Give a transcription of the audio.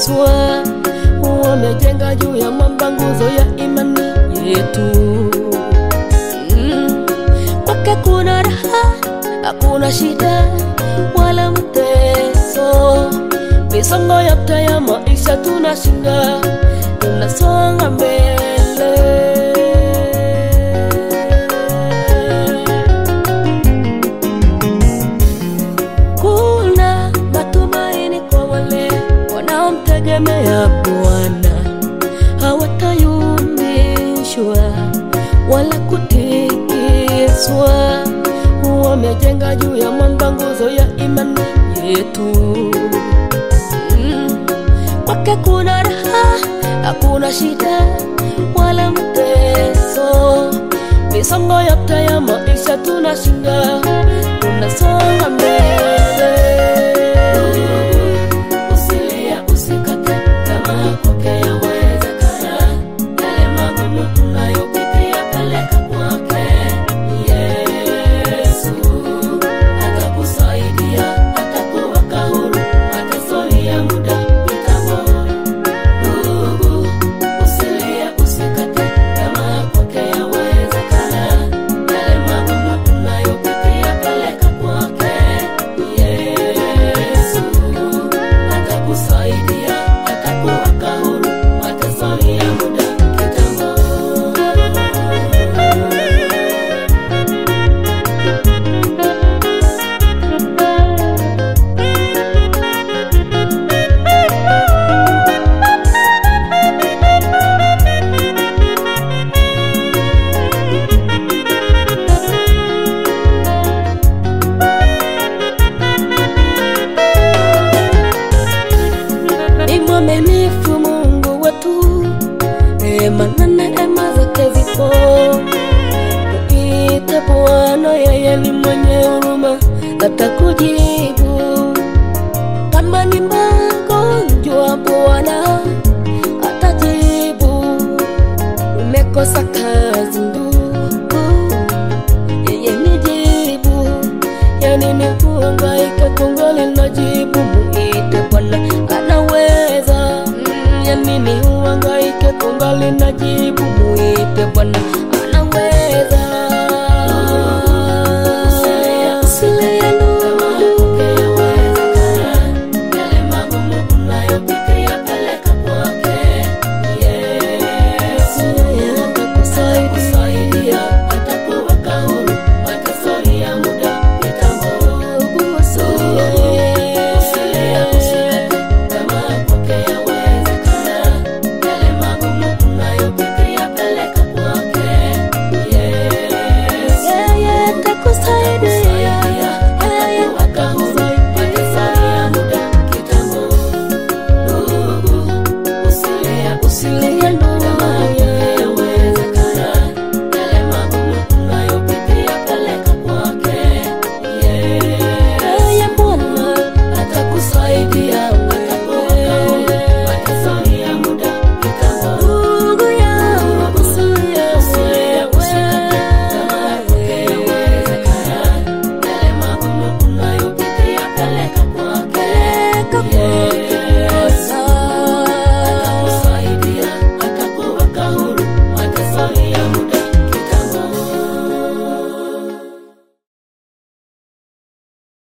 Yeswa wamejenga juu ya mwamba nguzo ya imani yetu. Mm. Kwake kuna raha, hakuna shida wala mteso. Misongo yote ya maisha tunashinda, tunasonga mbele. Kuna matumaini kwa wale wanaomtegemea Bwana, hawatayumbishwa wala kutikiswa. Wamejenga juu ya mwamba nguzo ya imani yetu. Mm. Kwake kuna raha, hakuna shida wala mteso. Misongo yote ya maisha tunashinda, tunasonga mbele. Usilie, usikate tamaa, kwake yawezekana. Yale magumu unayopitia peleka kwake. Yesu atakusaidia, atakuweka huru, mateso ni ya muda kitambo. Ndugu, usilie, usikate tamaa, kwake yawezekana. Yale magumu unayopitia peleka kwake. Yesu atakusaidia, atakuweka huru, mateso ni ya muda kitambo. ni mwaminifu Mungu wetu, neema na neema zake zipo. Muite Bwana, yeye ni mwenye huruma, atakujibu. Kama ni magonjwa, Bwana atajibu. Umekosa kazi, ndugu, yeye ni jibu. Yani ni kuhangaika kungali na jibu, muite Bwana anaweza. Mm, Yani ni uhangaike kungali na jibu, muite Bwana anaweza.